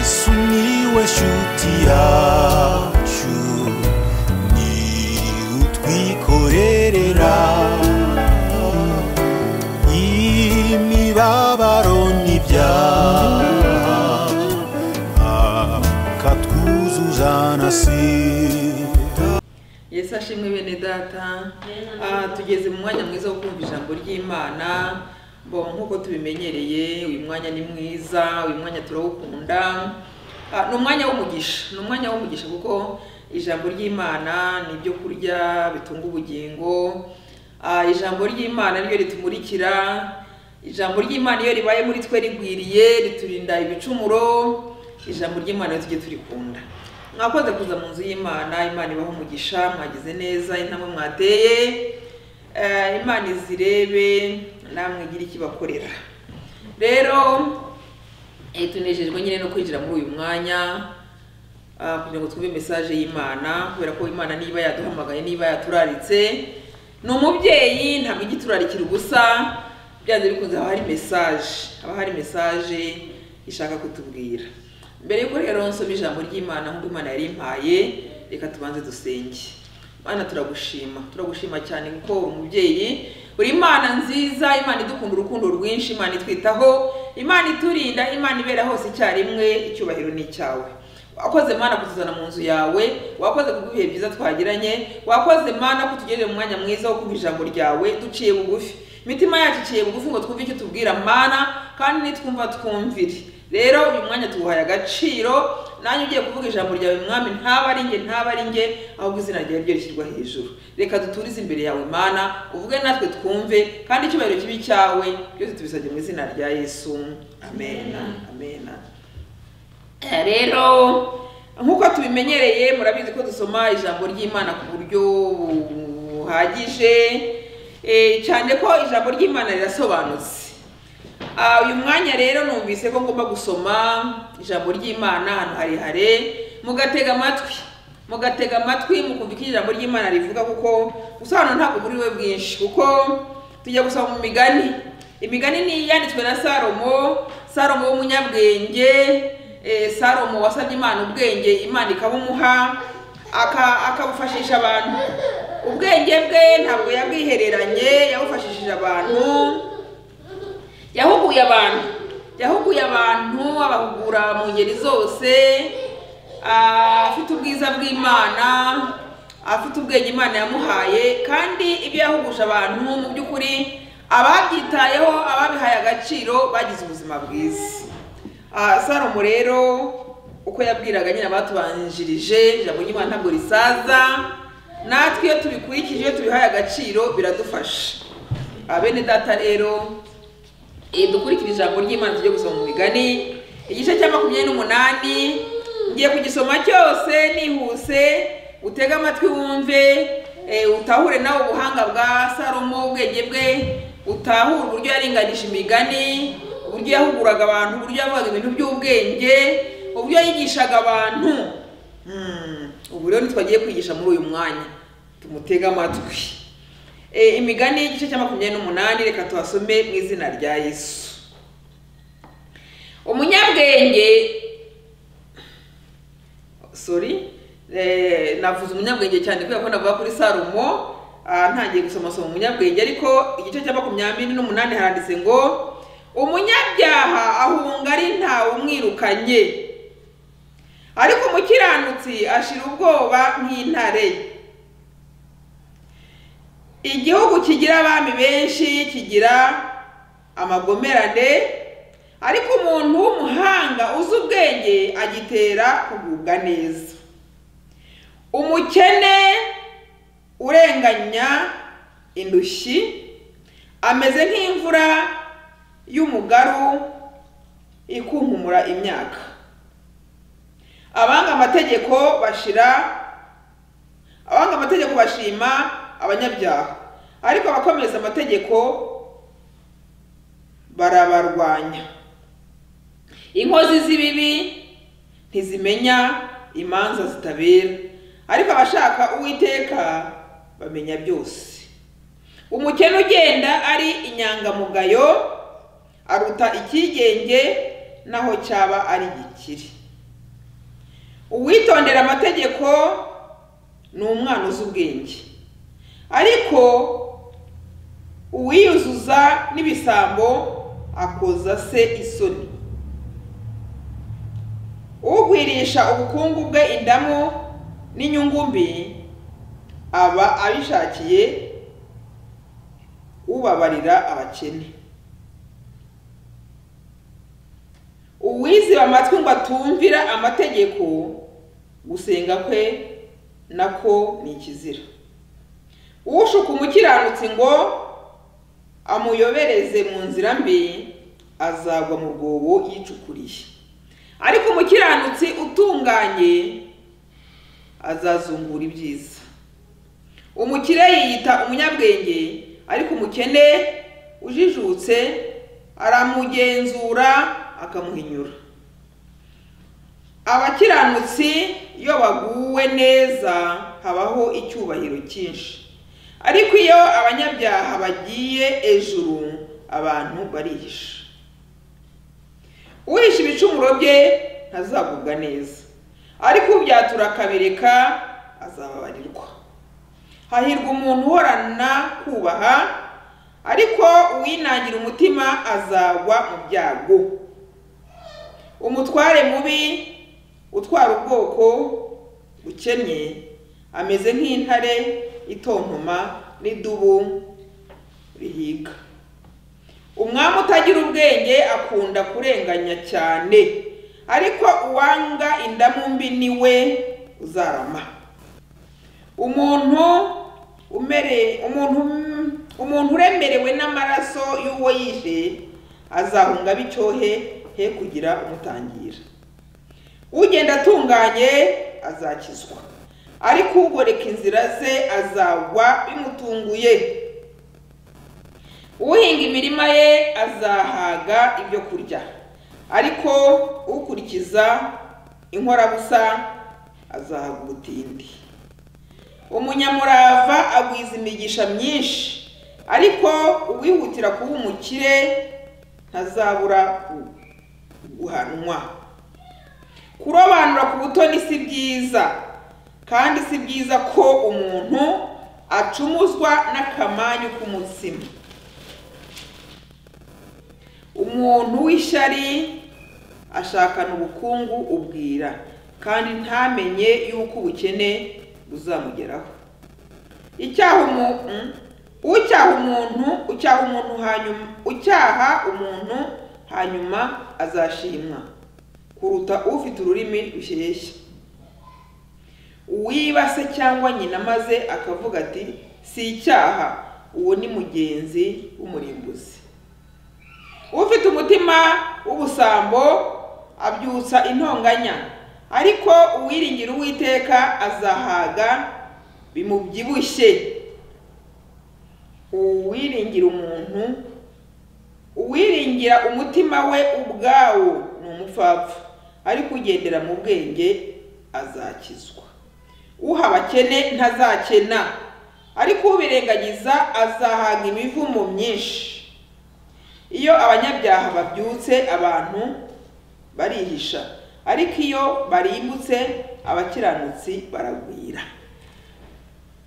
sumiłeś utiaciu ni utwikorerera imibabaro n'ibyaha akatwuzuza na sida yesu ashimwe bene data Ah, tugeze mu mwanya mwiza wo kumva ijambo ry'imana bo nk'uko tubimenyereye uyu mwanya ni mwiza uyu mwanya turawukunda Ah, ni umwanya w'umugisha ni umwanya w'umugisha kuko ijambo ry'imana ni ibyo kurya bitunga ubugingo Ah, ijambo ry'imana niryo ritumurikira ijambo ry'imana iyo ribaye muri twe rigwiriye riturinda ibicumuro ijambo ry'imana tujye turikunda mwakoze kuza mu nzu y'imana imana ibaho umugisha mwagize neza intambwe mwateye Eh, imana izirebe namwe igire icyo ibakorera rero eh, tunejejwe nyine no kwinjira muri uyu mwanya ah, kugira ngo twumve mesaje y'imana kubera ko imana niba yaduhamagaye niba yaturaritse ni umubyeyi ntabwo ijya iturarikira ubusa byanze bikunze haba hari mesaje haba hari mesaje ishaka kutubwira mbere y'uko rero nsoma ijambo ry'imana nk'uko imana yari impaye reka tubanze dusenge mana turagushima turagushima cyane kuko uri umubyeyi uri imana nziza imana idukunda urukundo rwinshi imana itwitaho imana iturinda imana ibera hose icyarimwe icyubahiro ni icyawe wakoze mana kutuzana mu nzu yawe wakoze kuguha byiza twagiranye wakoze mana kutugejeje mu mwanya mwiza wo kumva ijambo ryawe duciye bugufi imitima yacu iciye bugufi ngo twumve icyo tubwira mana kandi nitwumva twumvire rero uyu mwanya tuwuhaye agaciro nanjye ugiye kuvuga ijambo ryawe mwami ntaba ari nge ntaba ari nge ahubwo izina ryawe ryo rishyirwa hejuru reka duturize imbere yawe mana uvuge natwe twumve kandi icyubahiro kibi cyawe byose tubisabye mu izina rya yesu amen amen Eh, rero nk'uko tubimenyereye murabizi ko dusoma ijambo ry'imana ku buryo buhagije eh, cyane ko ijambo ry'imana rirasobanutse Ah, uyu mwanya rero numvise ko ngomba gusoma ijambo ry'imana ahantu harehare mugatega amatwi mugatega amatwi mukumva icyo ijambo ry'imana rivuga kuko gusobanura ntabwo muri we bwinshi kuko tujya gusoma mu migani imigani ni iyanditswe na salomo salomo w'umunyabwenge eh, salomo wasabye imana ubwenge imana ikabumuha aka- akabufashisha abantu ubwenge bwe ntabwo yabwihereranye yabufashishije abantu yahuguye abantu yahuguye abantu abahugura mu ngeri zose ah, afite ubwiza bw'imana afite ubwenge imana yamuhaye kandi ibyo yahuguje abantu mu by'ukuri ababyitayeho ababihaye agaciro bagize ubuzima bwiza Ah, salomo rero uko yabwiraga nyine abatubanjirije ijambo ry'imana ntabwo risaza natwe iyo tubikurikije iyo tubihaye agaciro biradufasha Ah, bene data rero Eh, dukurikire ijambo ry'imana tujye gusoma mu migani igice cya makumyabiri n'umunani ngiye kugisoma cyose nihuse utege amatwi wumve eh, utahure nawe ubuhanga bwa salomo ubwenge bwe utahure uburyo yaringanije imigani uburyo yahuguraga abantu uburyo yavugaga ibintu by'ubwenge uburyo yigishaga abantu Hmm, ubu rero ntitwagiye kwigisha muri uyu mwanya tumutege amatwi Eh, imigani y'igice cya makumyabiri n'umunani reka tuhasome mu izina rya yesu umunyabwenge sorry eh, navuze umunyabwenge cyane kubera ko navuga kuri salomo ah, ntangiye gusoma soma umunyabwenge ariko igice cya makumyabiri n'umunani haranditse ngo umunyabyaha ahunga ari ntawe umwirukanye ariko umukiranutsi ashira ubwoba nk'intare igihugu kigira abami benshi kigira amagomerane ariko umuntu w'umuhanga uzi ubwenge agitera kugubwa neza umukene urenganya indushyi ameze nk'imvura y'umugaru ikunkumura imyaka abanga amategeko bashira abanga amategeko bashima abanyabyaha ariko abakomeza amategeko barabarwanya inkozi z'ibibi ntizimenya imanza zitabera ariko abashaka uwiteka bamenya byose umukene ugenda ari inyangamugayo aruta icyigenge naho cyaba ari gikiri uwitondera amategeko ni umwana uzi ubwenge ariko uwiyuzuza n'ibisambo akoza se isoni ugwirisha ubukungu bwe indamu n'inyungu mbi aba abishakiye ubabarira abakene uwiziba amatwi ngo atumvira amategeko gusenga kwe nako ni ikizira ushuka umukiranutsi ngo amuyobereze mu nzira mbi azagwa mu rwobo yicukuriye ariko umukiranutsi utunganye azazungura ibyiza umukire yiyita umunyabwenge ariko umukene ujijutse aramugenzura akamuhinyura abakiranutsi iyo baguwe neza habaho icyubahiro cyinshi ariko iyo abanyabyaha bagiye hejuru abantu barihisha uhisha ibicumuro bye ntazagubwa neza ariko ubyatura akabireka azababarirwa hahirwa umuntu uhorana kubaha ariko uwinangira umutima azagwa mu byago umutware mubi utwara ubwoko bukennye ameze nk'intare itontoma n'idubu rihiga umwami utagira ubwenge akunda kurenganya cyane ariko uwanga indamu mbi ni we uzarama umuntu umere umuntu umuntu uremerewe n'amaraso y'uwo yishe azahunga b'icyohe he kugira umutangira ugenda atunganye azakizwa ariko ugoreka inzira ze azagwa bimutunguye uhinga imirima ye azahaga ibyo kurya ariko ukurikiza inkorabusa azahaga ubutindi umunyamurava agwiza imigisha myinshi ariko uwihutira kuba umukire ntazabura guhanwa kurobanura ku butoni si byiza kandi si byiza ko umuntu acumuzwa n'akamanyu k'umutsima umuntu w'ishyari ashakana ubukungu ubwira kandi ntamenye yuko ubukene buzamugeraho icyaha umuntu ucyaha umuntu ucyaha umuntu hanyuma ucyaha umuntu hanyuma azashimwa kuruta ufite ururimi rushyeshya uwibase cyangwa nyina maze akavuga ati si icyaha uwo ni mugenzi w'umurimbuzi ufite umutima w'ubusambo abyutsa intonganya ariko uwiringira uwiteka azahaga bimubyibushye uwiringira umuntu uwiringira umutima we ubwawo ni umupfapfa ariko ugendera mu bwenge azakizwa uha abakene ntazakena ariko ubirengagiza azahaga imivumo myinshi iyo abanyabyaha babyutse abantu barihisha ariko iyo barimbutse abakiranutsi baragwira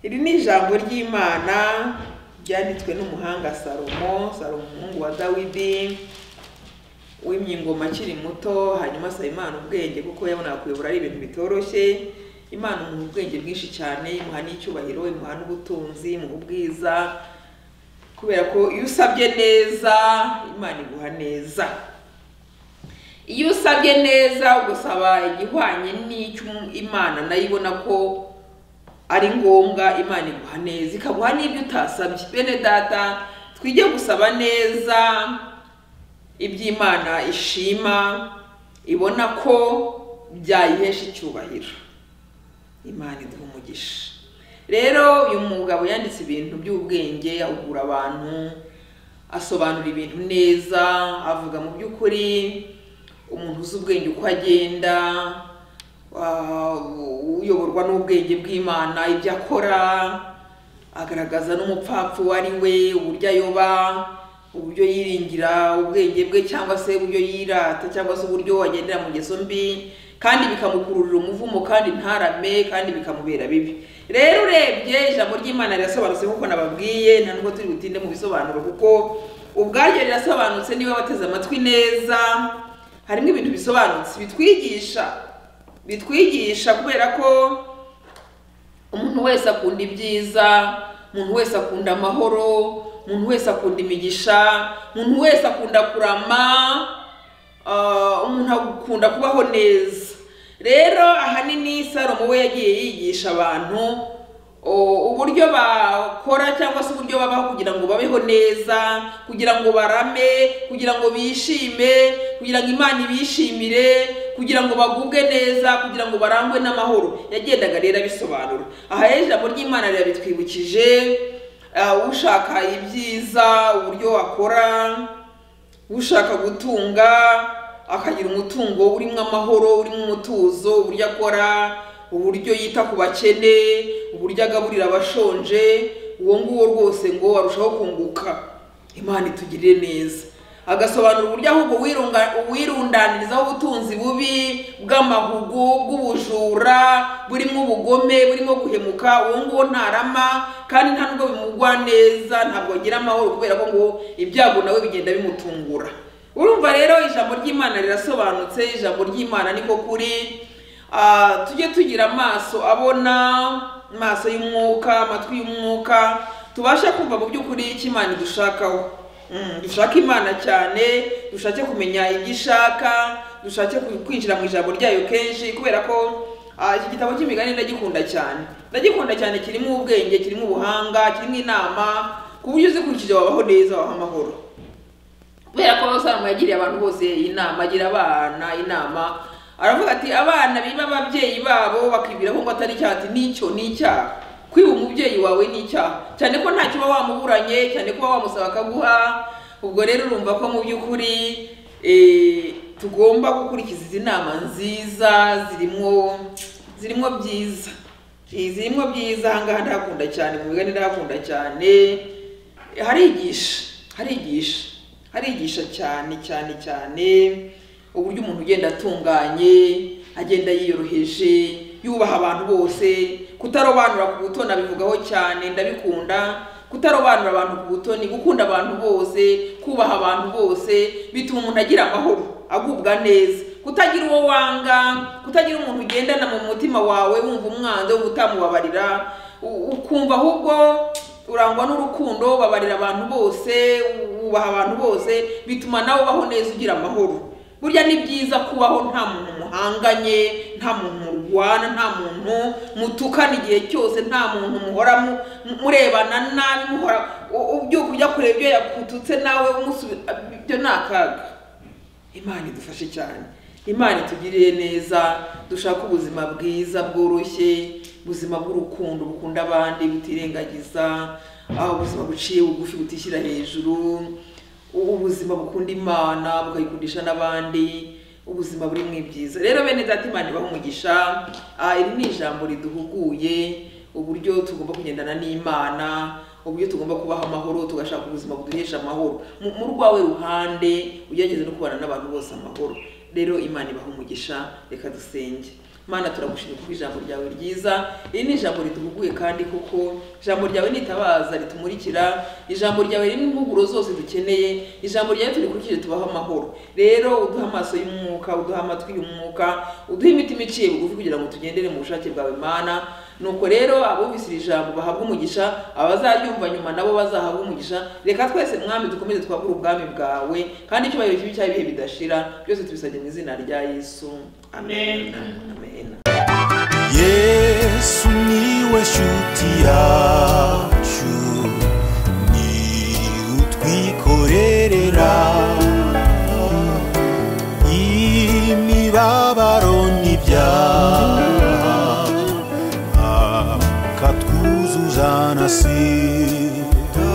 iri ni ijambo ry'imana ryanditswe n'umuhanga salomo salomo umuhungu wa dawidi w'imyingoma akiri muto hanyuma asaba imana ubwenge kuko yabonaga kuyobora ari ibintu bitoroshye imana umuha ubwenge bwinshi cyane imuha n'icyubahiro imuha n'ubutunzi imuha ubwiza kubera ko iyo usabye neza imana iguha neza iyo usabye neza ugusaba igihwanye n'icyo imana nayo ibona ko ari ngombwa imana iguha neza ikaguha n'ibyo utasabye bene data twige gusaba neza ibyo imana ishima ibona ko byayihesha icyubahiro imana iduha umugisha rero uyu mugabo yanditse ibintu by'ubwenge ahugura abantu asobanura ibintu neza avuga mu by'ukuri umuntu uzi ubwenge uko agenda uyoborwa n'ubwenge bw'imana ibyo akora agaragaza n'umupfapfa uwo ari we uburyo ayoba uburyo yiringira ubwenge bwe cyangwa se uburyo yirata cyangwa se uburyo wagendera mu ngeso mbi kandi bikamukururira umuvumo kandi ntarame kandi bikamubera bibi rero urebye ijambo ry'imana rirasobanutse nk'uko nababwiye nta nubwo turi butinde mu bisobanuro kuko ubwaryo rirasobanutse niba wateze amatwi neza harimo ibintu bisobanutse bitwigisha bitwigisha kubera ko umuntu wese akunda ibyiza umuntu wese akunda amahoro umuntu wese akunda imigisha umuntu wese akunda kurama ah, umuntu akunda kubaho neza rero ahanini salomo we yagiye yigisha abantu o, uburyo bakora cyangwa se uburyo babaho kugira ngo babeho neza kugira ngo barame kugira ngo bishime kugira ngo imana ibishimire kugira ngo bagubwe neza kugira ngo barangwe n'amahoro yagendaga rero abisobanura aha rero ijambo ry'imana rirabitwibukije ah, ushaka ibyiza uburyo wakora ushaka gutunga akagira umutungo urimo amahoro urimo umutuzo uburyo akora uburyo yita ku bakene uburyo agaburira abashonje uwo nguwo rwose ngo arushaho kunguka imana itugirire neza agasobanura uburyo ahubwo wirunga- wirundanirizaho ubutunzi bubi bw'amahugu bw'ubujura burimo ubugome burimo guhemuka uwo nguwo ntarama kandi nta nubwo bimugwa neza ntabwo agira amahoro kubera ko ngo ibyago nawe bigenda bimutungura urumva rero ijambo ry'imana rirasobanutse ijambo ry'imana niko kuri Ah, tujye tugira amaso abona amaso y'umwuka amatwi y'umwuka tubashe kumva mu by'ukuri icyo imana idushakaho Mm, dushake imana cyane dushake kumenya ibyo ishaka dushake ku- kwinjira mu ijambo ryayo kenshi kubera ko ah, iki gitabo cy'imigani ndagikunda cyane ndagikunda cyane kirimo ubwenge kirimo ubuhanga kirimo inama ku buryo uzikurikije wabaho neza wabaho amahoro kubera ko salomo yagiriye abantu bose inama agira abana inama aravuga ati abana biba ababyeyi babo bakibwira ko ngo atari icyaha ati nicyo ni icyaha kwiba umubyeyi wawe ni icyaha cyane ko ntacyo uba wamuburanye cyane ko uba wamusaba akaguha ubwo rero urumva ko mu by'ukuri eh, tugomba gukurikiza izi nama nziza zirimo zirimo byiza Eh, zirimo byiza ahangaha ndahakunda cyane mu migani ndahakunda cyane harigisha harigisha harigisha cyane cyane cyane uburyo umuntu ugenda atunganye agenda yiyoroheje yubaha abantu bose kutarobanura ku buto nabivugaho cyane ndabikunda kutarobanura abantu ku buto ni gukunda abantu bose kubaha abantu bose bituma umuntu agira amahoro agubwa neza kutagira uwo wanga kutagira umuntu ugendana mu mutima wawe wumva umwanzi wo utamubabarira u- ukumva ahubwo urangwa n'urukundo babarira abantu bose wubaha abantu bose bituma nawe ubaho neza ugira amahoro burya ni byiza kubaho nta muntu muhanganye nta muntu murwana nta muntu mutukana igihe cyose nta muntu muhora mu- mu- murebana nabi muhora u- ubyuka ujya kureba ibyo yakututse nawe umusubi ibyo ni akaga imana idufashe cyane imana itugirire neza dushake ubuzima bwiza bworoshye ubuzima bw'urukundo bukunda abandi butirengagiza aho ubuzima buciye bugufi butishyira hejuru u- ubuzima bukunda imana bukayikundisha n'abandi ubuzima buri mu ibyiza rero bene data imana ibaha umugisha Ah, iri ni ijambo riduhuguye uburyo tugomba kugendana n'imana uburyo tugomba kubaho amahoro tugashaka ubuzima buduhesha amahoro Mu- mu rwawe ruhande ugerageze no kubana n'abantu bose amahoro rero imana ibaha umugisha reka dusenge mana turagushimira kuko ijambo ryawe ryiza iri ni ijambo riduhuguye kandi kuko ijambo ryawe nitabaza ritumurikira ijambo ryawe ririmo impuguro zose dukeneye ijambo ryawe turikurikije tubaho amahoro rero uduha amaso y'umwuka uduha amatwi y'umwuka uduha imitima iciye bugufi kugira ngo tugendere mu bushake bwawe mana nuko rero abumvise iri jambo bahabwa umugisha abazaryumva nyuma nabo bazahabwa umugisha reka twese mwami dukomeze twagure ubwami bwawe kandi icyubahiro kibi cy'ibihe bidashira byose tubisabye mu izina rya yesu amen amen yesu niwe shuti yacu ni utwikorerera imibabaro n'ibyaha akatwuzuza na si